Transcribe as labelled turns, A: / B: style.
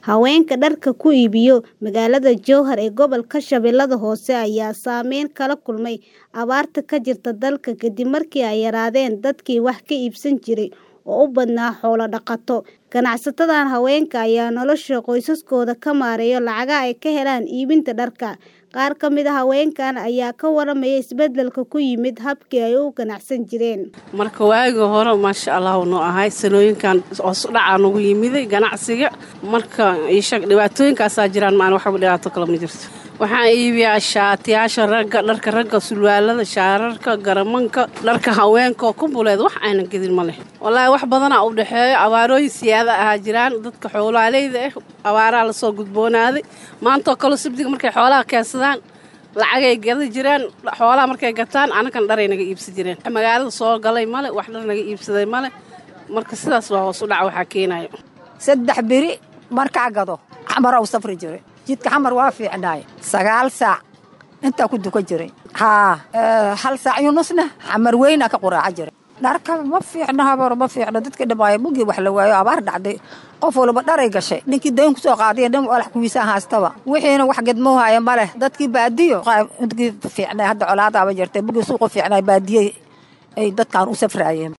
A: Haweenka dharka ku iibiyo magaalada Jowhar ee gobolka Shabeellaha Hoose ayaa saameyn kala kulmay abaarta ka jirta dalka kadib markii ay yaraadeen dadkii wax ka iibsan jiray oo u badnaa xoolo dhaqato. Ganacsatada haweenka ayaa nolosha qoysaskooda ka maareeya lacagaha ay ka helaan iibinta dharka. Qaar ka mid ah haweenkan ayaa ka waramaya isbeddelka ku yimid habkii ay u ganacsan jireen.
B: marka waagii hore maasha allah noo ahay sanooyinkan hoos u dhacaa nagu yimiday ganacsiga marka iisheeg dhibaatooyinkaasaa jiraan maan waxba dhibaato kale ma jirto waxaan iibiyaa shaatiyaasha ragga dharka ragga sulwaalada shaararka garamanka dharka haweenka oo kumbuleed wax aynan gedin ma leh wallaahi wax badanaa u dhexeeyo abaarooyin siyaada ahaa jiraan dadka xoolaaleyda ah abaaraa lasoo gudboonaaday maantoo kale sabdiga markay xoolaha keensadaan lacagay gada jiraan xoolaha markay gataan anakan dharay naga iibsan jireen magaalada soo galay male wax dhar naga iibsaday male marka sidaas waa hoos u dhaca waxaa keenayo
C: saddex beri markaa gado xamar u safri jiray jidka xamar waa fiicnaay sagaal saac intaa ku dukan jiray haa hal saac iyo nusna xamar weynaa ka quraaca jiray dharka ma fiicno habar ma fiicno dadka dhamaayo mugii wax la waayo abaar dhacday qof walba dharay gashay ninkii dayn kusoo qaadiya dhan walax kuwiisaan haastaba wixiina wax gedmoo haya ma leh dadkii baadiyo intkii fiicnay hadda colaadaaba jirtay mugii suuqa fiicnay baadiyey ay dadkan u safraayeen